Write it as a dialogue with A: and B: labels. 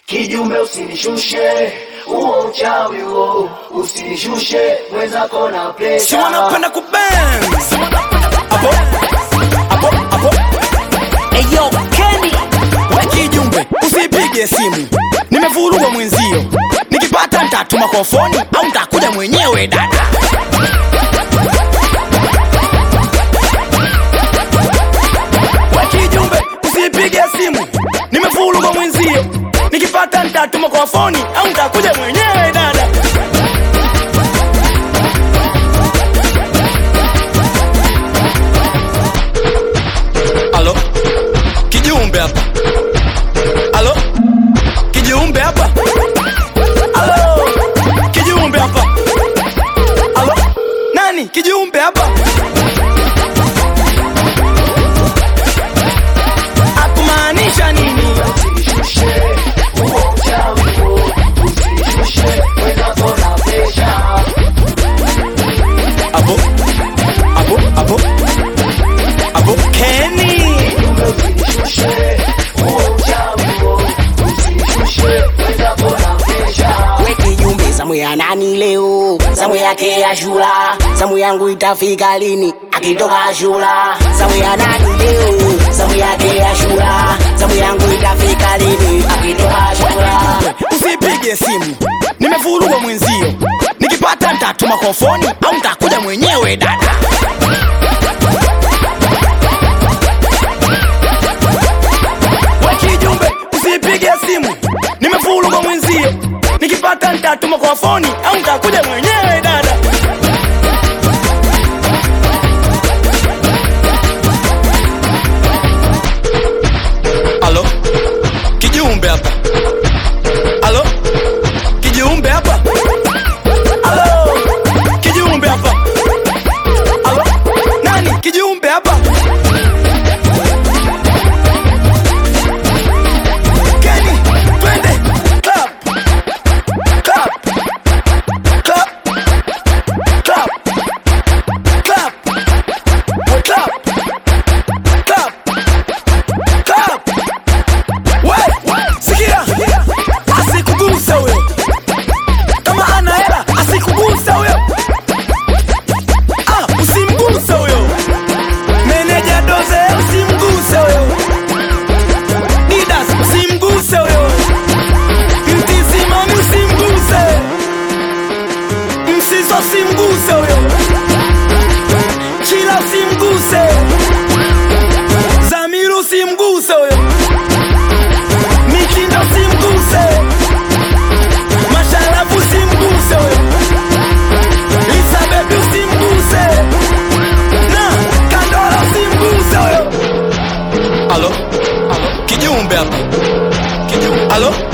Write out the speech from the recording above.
A: Kijumbe usinishushe, huo uchawi huo, usinishushe mwenzako na
B: si
A: presha.
B: wanapenda kubang apo apo apo eyo Kenny we kijumbe usipige simu nimevurugwa mwenzio nikipata ntatuma kwa foni au ntakuja mwenyewe dada we kijumbe usipige simu nimevurugwa mwenzio nikipata ntatuma kwa foni au ntakuja mwenyewe dada Alo, kijiumbe hapa. Alo, kijiumbe hapa. Alo, kijiumbe hapa. Alo, nani kijiumbe hapa? Akumaanisha nini?
A: Usinishushe, huo uchawi huo, usinishushe mwenzako na presha.
B: Abo, abo, abo, abo, Kenny.
A: Kijumbe usinishushe, huo uchawi huo, usinishushe mwenzako na presha.
C: weki jumbe zamu ya nani leo zamu yake ya shula zamu yangu itafika lini akitoka shula zamu ya nani leo zamu yake ya shula zamu yangu itafika lini akitoka shula
B: Usipige simu, nimevurugwa mwenzio. Nikipata ntatuma kwa foni au ntakuja mwenyewe dada. We kijumbe, usipige simu, nimevurugwa mwenzio. Nikipata ntatuma kwa foni au ntakuja mwenyewe dada. Alo, kijiumbe hapa. Alo, kijiumbe hapa. Alo, kijiumbe hapa. Alo, nani kijiumbe hapa? Kenny, twende club, club, club, club, club, we club, club, club. We, sikia, asikuguse huyo kama ana hela asikuguse huyo ah, usimguse huyo meneja doze usimguse huyo didas usimguse huyo mtizimani usimguse msiso usimguse huyo chila usimguse zamiru usimguse huyo mikindo usimguse masharafu usimguse huyo Lisabebi usimguse na Kandora usimguse huyo. Alo, alo, kijiumbe hapa. Kijiumbe. Alo,